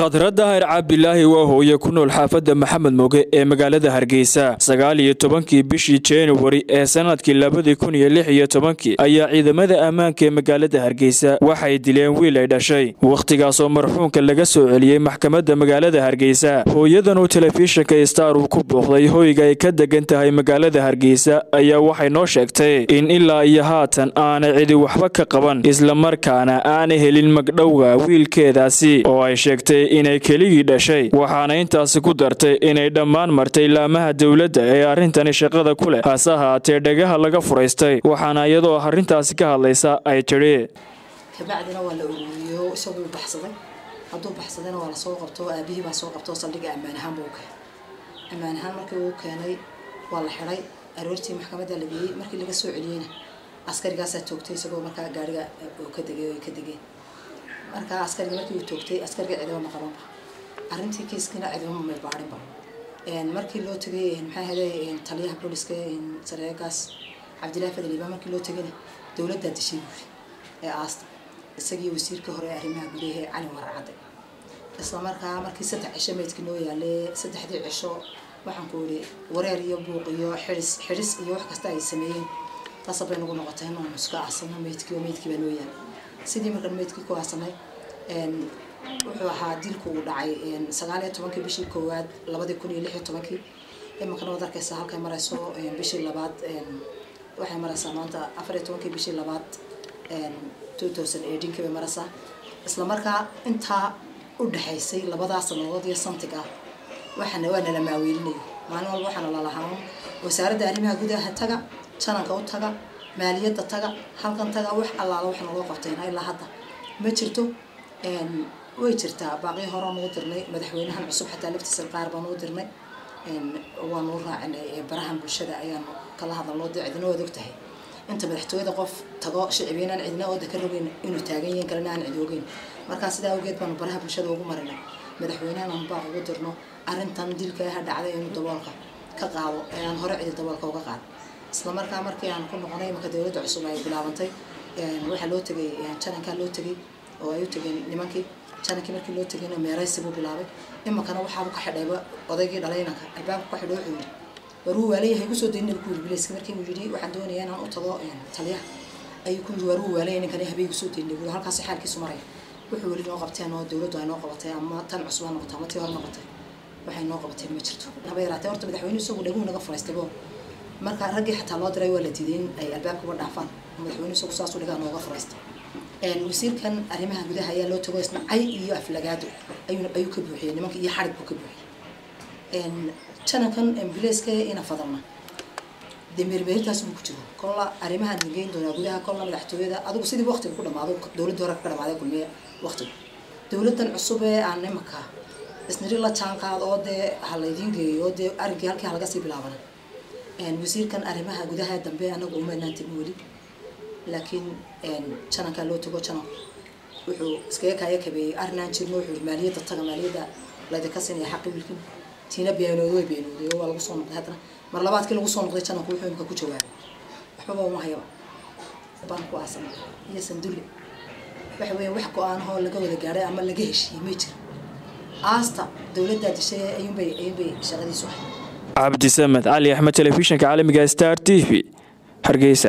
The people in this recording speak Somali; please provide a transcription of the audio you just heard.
khadradda hayr cabdilaahi waa hooye ku nool xaafadda maxamed moge ee magaalada hargeysa sagaal iyo tobankii bishii januari ee sanadkii labadii kun iyo lix iyo tobankii ayaa ciidamada ammaanka ee magaalada hargeysa waxay dileen wiil ay dhashay wakhtigaasoo marxuunka laga soo celiyey maxkamadda magaalada hargeysa hooyadan uu telefishinka star uu ku booqday hoyga ay ka degan tahay magaalada hargeysa ayaa waxay noo sheegtay in ilaa iyo haatan aanay cidi waxba ka qaban islamarkaana aanay helin magdhowga wiilkeedaasi oo ay sheegtay inay keligii dhashay waxaana intaasi ku dartay inay dhammaan martay laamaha dowladda ee arrintani shaqada ku leh hase ahaatee dhagaha laga furaystay waxaana iyadoo arrintaasi ka hadlaysa ay tidhi kabacdina waa la ururiyo isaguu baxsaday hadduu baxsadayna waa lasoo qabto aabihii baa soo qabto saldhiga ammaan ahaan buu keenay ammaan ahaan markii uu keenay waa la xidhay aroortii maxkamadda la geeyey markii laga soo celiyeyna askarigaasaa toogtay isagoo markaa gaariga uu ka degay ay ka degeen markaa askariga markii uu toogtay askariga ciidamo ma qabanba arrintii kiiskiina ciidamo may baadhinba markii loo tegay maxaa helay taliyaha booliska sareegaas cabdillahi fadel ibaa markii loo tegayna dowladdaa dishay buuri ee aasta isagii wasiirka hore arrimaha gudaha cali waracadde isla markaa markii saddex cisho meydkii noo yaalay saddexdii cisho waxaan ku ihi wareer iyo buuq iyo xidhis xidhis iyo wax kasta ay sameeyeen taasa bay nagu noqotay inaan iska aasano meydkii oo meydkii baa noo yaalay sidii markaan meydkii ku aasanay wuxuu ahaa dilku uu dhacay sagaal iyo tobankii bishii koowaad labadii kun iyo lix iyo tobankii imankana waad arkaysaa halkay marayso bishii labaad waxay maraysaa maanta afar iyo tobankii bishii labaad two thousand eighteenkii bay maraysaa isla markaa intaa u dhexaysay labadaa sanadood iyo santig ah waxaana waa nala maaweelinayo maalin walba waxaana lalahaan wasaaradda arrimaha gudaha taga jananka u taga maaliyadda taga halkan taga wax allaala wax naloo qabtayna ilaa hadda ma jirto way jirtaa baaqii horaan ugu dirnay madaxweynahan cusub xataa laftiisa qaar baan ugu dirnay waanu raacinay barahan bulshada ayaanu kala hadalnoo dee cidina waad og tahay inta madaxtooyada qof tago shicibiyeen aan cidina ooda ka rogeyn inuu taagan yihiin kalena aan cid ogeyn markaa sidaa awgeed baanu baraha bulshada ugu marinay madaxweynahan aan baaq ugu dirno arrintan dilka aha dhacday inuu daboolka ka qaado ee aan hore cidi daboolka uga qaado isla markaa markii aan ku noqonay imanka dowladda cusub ay bilaabantay waxaa loo tegay janankaa loo tegay oo ay u tegeen nimankii janankii markii loo tegayna meeraysi buu bilaabay imankana waxaabu ka xidhayba odaygii dhalaynanka albaabka ka xidho wuxuu yidhi waruu waalayahay igu soo daynina ku yidhi bilayska markii uu yidhi waxaan doonayaa inaan u tago taliyaha ayuu ku yidhi waruu waalaya ninkani habeenku soo daynina buu halkaasi xaalkiisu maraya wuxuu weli noo qabteen oo dowladdu ay noo qabatay ama tan cusub ha noqotay ama tii hore noqotay waxay noo qabateen ma jirto haba yaraatee horta madaxweynuhu isagu dhaguhu naga furaystaybo marka raggii xataa loo diray waa la diiday in ay albaabkaba dhaafaan madaxweynuhu isagu saasuu dhigaa nooga furaystay wasiirkan arrimaha gudaha ayaa loo tago isna cay iyo aflagaado ayuu ayuu ka buuxiyey nimanka iyo xarig buu ka buuxiyey janankan ambulanska ina fadalna dee meermeerintaas buu ku jiro kolla arrimahan geyn doonaa gudaha kolla madaxtooyada adigu sidii waqtiga ku dhamaado dowladda hore ka dhamaaday kulmiye waqtiga dowladdan cusub ee aan imanka isniri la jaan qaad oo dee ha laydiin geeyo oo dee arrinkii halkii halaga sii bilaabana wasiirkan arrimaha gudaha dambe anagu umaynaan tegin weli laakiin janankaa loo tago janan wuxuu iskaga kaaya kabeeyey arrinaan jirno wuxuu yihi maaliyadda taga maaliyadda laydinka siinaya xaqi wiilkin tiina beenooday way beenooday oo waa lagu soo noqday haddana mar labaadkii lagu soo noqday jananku wuxuu imika ku jawaabay waxbaba uma hayaba baan ku aasan iyo sandulle waxa weeye wax go-aanahoo laga wada gaadhay ama laga heshiiyey may jiro aasta dowladdaa dishay ayuunbay ayuunbay shaqadiisu ahay cabdisamed cali axmed telefishinka caalamiga star t v hargeysa